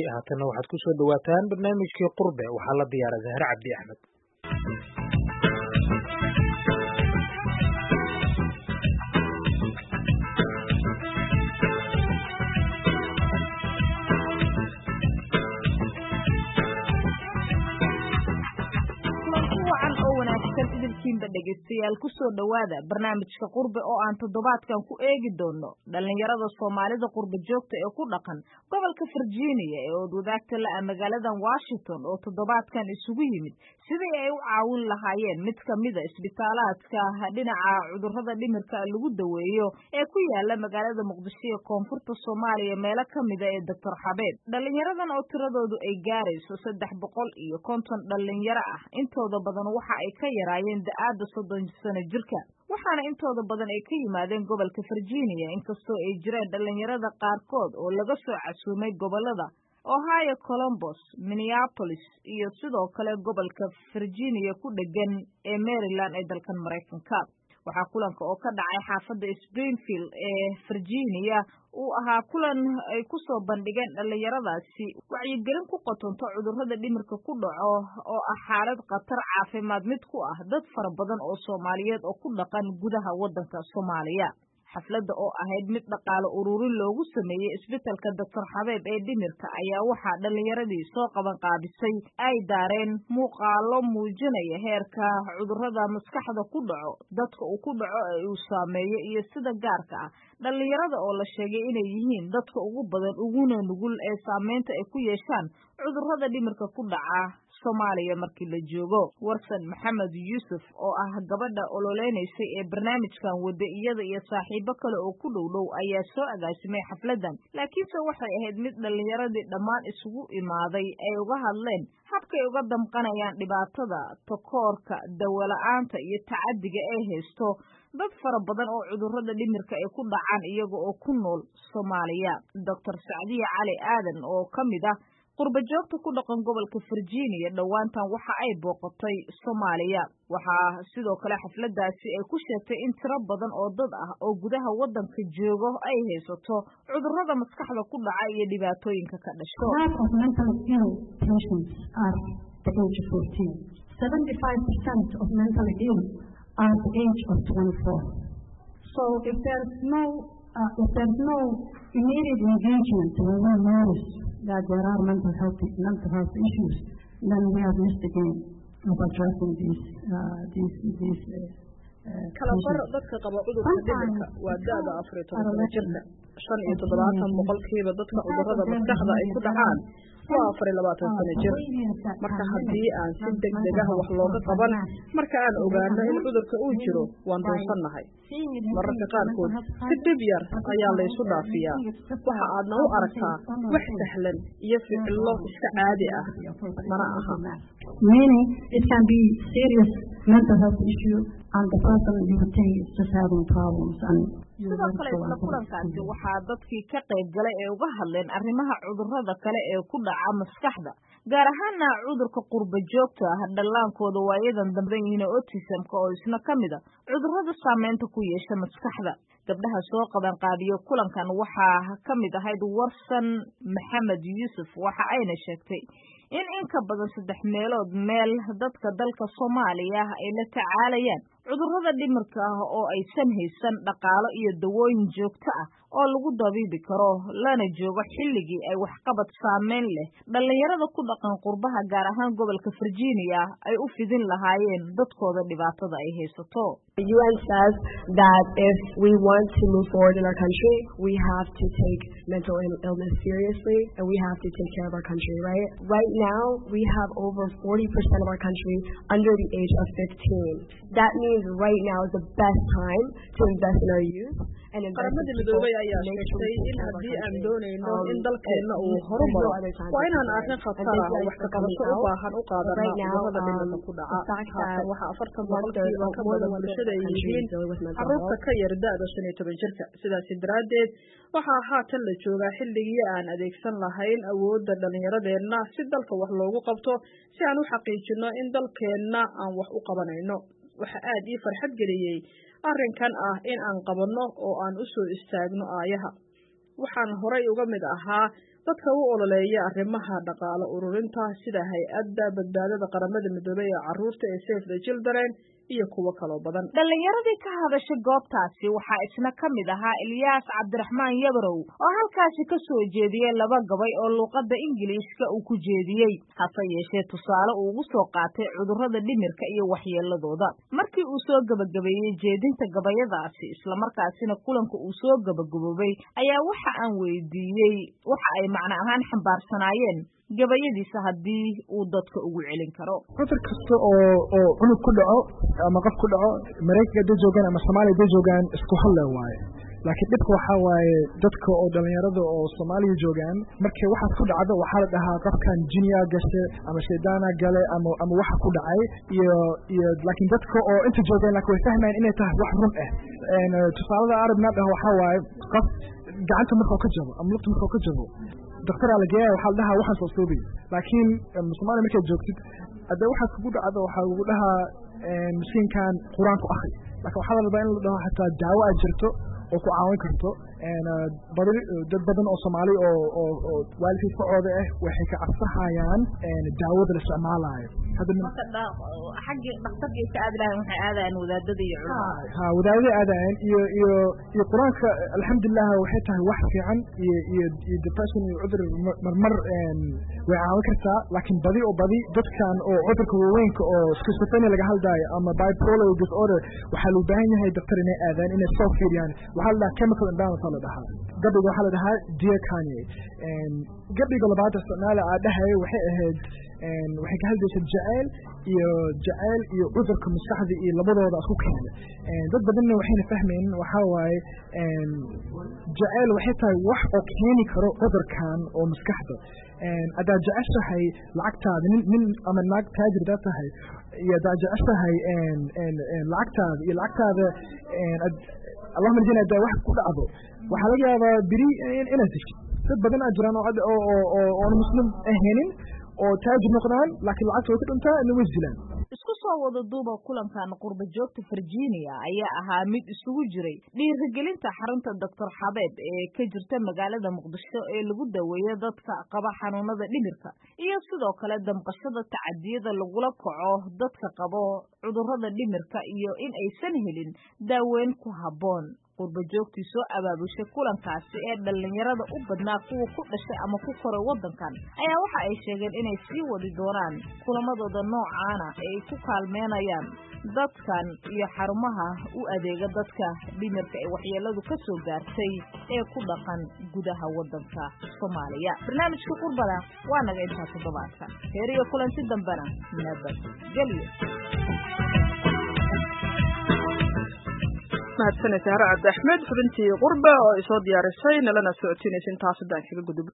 haatanna waxaad ku soo dhowaataan barnaamijkii qurbe waxaa la diyaara zahre cabdi axmed idilkiinba dhegaystayaal kusoo dhowaada barnaamijka qurbe oo aan toddobaadkan ku eegi doono dhallinyarada soomaalida qurbe joogta ee ku dhaqan gobolka virginia ee oodwadaagta la-a magaaladan washington oo toddobaadkan isugu yimid sidii ay u caawin lahaayeen mid ka mida isbitaalaadka dhinaca cudurrada dhimirka lagu daweeyo ee ku yaala magaalada muqdisho ee koonfurta soomaaliya meelo ka mida ee doctor xabeeb dhallinyaradan oo tiradoodu ay gaarayso saddex boqol iyo konton dhallinyaro ah intooda badan waxa ay ka yaraayeen da-aada soddon sano jirka waxaana intooda badan ay ka yimaadeen gobolka virginia inkastoo ay jireen dhallinyarada qaarkood oo laga soo casuumay gobolada ohio colombos minneapolis iyo sidoo kale gobolka virginia ku dhegan ee maryland ee dalkan maraykanka waxaa kulanka oo ka dhacay xaafadda springfield ee virginia uu ahaa kulan ay ku soo bandhigeen dhallinyaradaasi wacyigelin ku qotonto cudurrada dhimirka ku dhaco oo ah xaalad khatar caafimaad mid ku ah dad fara badan oo soomaaliyeed oo ku dhaqan gudaha waddanka soomaaliya xafladda oo ahayd mid dhaqaale ururin loogu sameeyey isbitalka doctor xabeeb ee dhimirka ayaa waxaa dhallinyaradii soo qaban qaabisay ay daareen muuqaalo muujinaya heerka cudurrada maskaxda ku dhaco dadka uu ku dhaco ee uu saameeyo iyo sida gaarka ah dhallinyarada oo la sheegay inay yihiin dadka ugu badan uguna nugul ee saameynta ay ku yeeshaan cudurrada dhimirka ku dhaca soomaaliya markii la joogo warsan maxamed yuusuf oo ah gabadha ololeynaysay ee barnaamijkan wada iyada iyo saaxiibo kale oo ku dhow dhow ayaa soo agaasimay xafladdan laakiinse waxay ahayd mid dhallinyaradii dhammaan isugu imaaday ay uga hadleen habkay uga damqanayaan dhibaatada takoorka dawala-aanta iyo tacaddiga ay haysto dad fara badan oo cudurrada dhimirka ay ku dhacaan iyaga oo ku nool soomaaliya doctor sacdiya cali aadan oo ka mid ah qurba joogta ku dhaqan gobolka virginia dhowaantan waxa ay booqatay soomaaliya waxaa sidoo kale xafladdaasi ay ku sheegtay in tiro badan oo dad ah oo gudaha waddanka joogo ay haysato cudurrada maskaxda ku dhaca iyo dhibaatooyinka ka dhasho So if there's no uh, if there's no immediate engagement when we notice that there are mental health mental health issues, then we have missed the game of addressing these uh, these these. kala bar dadka qaba cudurka dhimirka waa da-da afar iyo toban sano jirka shan iyo toddobaatan boqolkiiba dadka cudurrada maskaxda ay ku dhacaan waa afar iyo labaatan sano jir marka haddii aan si deg deg ah wax looga qaban marka aan ogaano in cudurka uu jiro waan doonsannahay mararka qaarkood si dhib yar ayaa laysu dhaafiyaa waxa aadna u aragtaa wax sahlan iyo ficillo iska caadi ah mana aha meaning it can be serious mental health issue and the person you would think is just having problems and sidoo kale isla kulankaasi waxaa dadkii ka qayb galay ee uga hadleen arrimaha cudurrada kale ee ku dhaca maskaxda gaar ahaana cudurka qurba joogta ah dhallaankooda waayadan damben yihiin otisamka oo isna ka mid a cudurrada saameynta ku yeesha maskaxda gabdhaha soo qaban qaadiyo kulankan waxaa ka mid ahayd warsan maxamed yuusuf waxa ayna sheegtay in in ka badan saddex meelood meel dadka dalka soomaaliya ay la tacaalayaan cudurrada dhimirka ah oo aysan haysan dhaqaalo iyo dawooyin joogto ah oo lagu dabiibi karo lana joogo xilligii ay waxqabad saameyn leh dhallinyarada ku dhaqan qurbaha gaar ahaan gobolka virginia ay u fidin lahaayeen dadkooda dhibaatada ay haysato The UN says that if we want to move forward in our country, we have to take mental illness seriously and we have to take care of our country, right? Right now, we have over 40% of our country under the age of 15. That means right now is the best time to invest in our youth. qaramada midoobay ayaa sheegtay in haddii aan doonayno in dalkeenna uu horumaro waa inaan arrin khatar ah oo wax ka qabasho u baahan u qaadanaa cudurrada dhimirka ku dhaca haatan waxaa afartan boqolkiiba ka badan bulshada ay yihiin carruurta ka yar da-da shan iyo toban jirka sidaasi daraaddeed waxaa haatan la joogaa xilligii aan adeegsan lahayn awoodda dhallinyaradeenna si dalka wax loogu qabto si aan u xaqiijino in dalkeenna aan wax u qabanayno waxa aad ii farxad geliyey arrinkan ah in aan qabanno oo aan u soo istaagno aayaha waxaan horay uga mid ahaa dadka u ololeeya arrimaha dhaqaale ururinta sida hay-adda badbaadada qaramada midoobey ee carruurta ee safe the children iyo kuwo kaloo badan dhallinyaradii ka hadashay goobtaasi waxaa isna ka mid ahaa ilyaas cabdiraxmaan yabarow oo halkaasi ka soo jeediyey laba gabay oo luuqadda ingiliishka uu ku jeediyey hase yeeshee tusaale uu ugu soo qaatay cudurrada dhimirka iyo waxyeeladooda markii uu soo gebagabeeyey jeedinta gabayadaasi islamarkaasina kulanka uu soo gebagaboobay ayaa waxa aan weydiiyey waxa ay macno ahaan xambaarsanaayeen gabayadiisa haddii uu dadka ugu celin karo cudur kasta oo oo cunug ku dhaco ama qof ku dhaco maraykanka hadday joogaan ama soomaaliya hadday joogaan isku halle waaye laakiin dhibka waxaa waaye dadka oo dhallinyarada oo soomaaliya joogaan markay waxaas ku dhacdo waxaa la dhahaa qofkan jiniya gashe ama shaydaana gale ama ama waxa ku dhacay iyo iyo laakiin dadka oo inta joogaan laakiin way fahmayaan inay tahay wax run ah tusaalada arabna dhaho waxaa waaye qof gacanta markuu ka jabo ama lugta markuu ka jabo daktaraa la geeya waxaa la dhahaa waxaan soo soobay laakiin soomaaliya markaad joogtid haddee waxaad kugu dhacdo waxaa lagu dhahaa mashiinkan qur-aanku akri laakiin waxaa la rabaa in la dhaho xataa daawo aad jirto oo ku caawin karto badi dad badan oo soomaali oo oo oo waalidkii facooda ah waxay ka cabsahayaan daawada la isticmaalaayo xaggi dhakhtarkii ka aadi lahayn waxay aadayaan wadaadada iyo culimada ha wadaadada aadayaan iyo iyo iyo qur-aanka alxamdulilah waxay tahay wax fiican iyo iyo iyo depression iyo cudur marmar way caawin kartaa laakiin badi oo badi dadkan oo cudurka waaweynka oo schizophrenia laga hadlaayo ama bipolar disorder waxaa loo baahan yahay daktar inay aadaan inay soo fiiriyaan waxaa la dhahaa chemical imbalance la dhahaa gabiga waxaa la dhahaa dear kanye gabiga labaad isticmaala aa dhahay waxay ahayd waxay ka hadlaysa jaceyl iyo jaceyl iyo cudurka maskaxda iyo labadooda isku keena dad badanna waxayna fahmaynin waxaa waaye jaceyl waxay tahay wax oo keeni karo cudurkan oo maskaxda haddaad jeceshahay lacagtaada nin nin ama naag taajir daa tahay iyo haddaad jeceshahay lacagtaada iyo lacagtaada allahuma ljina haddaa wax ku dhacdo waxaa laga yaabaa beri inaad heshid dad badan aa jiraan oo oo oon muslim ahaynin oo taajir noqdaan laakiin lacagta way ka dhuntaa ina way dilaan isku soo wada duuba kulankan qurba joogta virginia ayaa ahaa mid isugu jiray dhiirigelinta xarunta doctor xabeeb ee ka jirta magaalada muqdisho ee lagu daweeyo dadka qaba xanuunada dhimirka iyo sidoo kale damqashada tacadiyada lagula kaco dadka qabo cudurrada dhimirka iyo in aysan helin daaweyn ku habboon qurba joogtii soo abaabushay kulankaasi ee dhallinyarada u badnaa kuwa ku dhashay ama ku koray waddankan ayaa waxa ay sheegeen inay sii wadi doonaan kulamadooda noocaana ee ay ku kaalmeynayaan dadkan iyo xarumaha u adeega dadka dhimirka ee waxyeeladu ka soo gaartay ee ku dhaqan gudaha waddanka soomaaliya barnaamijka qurbada waa naga intaa toddobaadka heer iyo kulanti dambena nabad gelyo mahadsaned sahre cabdi axmed xubintii qurba oo ay soo diyaarisay nalana socodsiinaysa intaas haddaan kaga gudub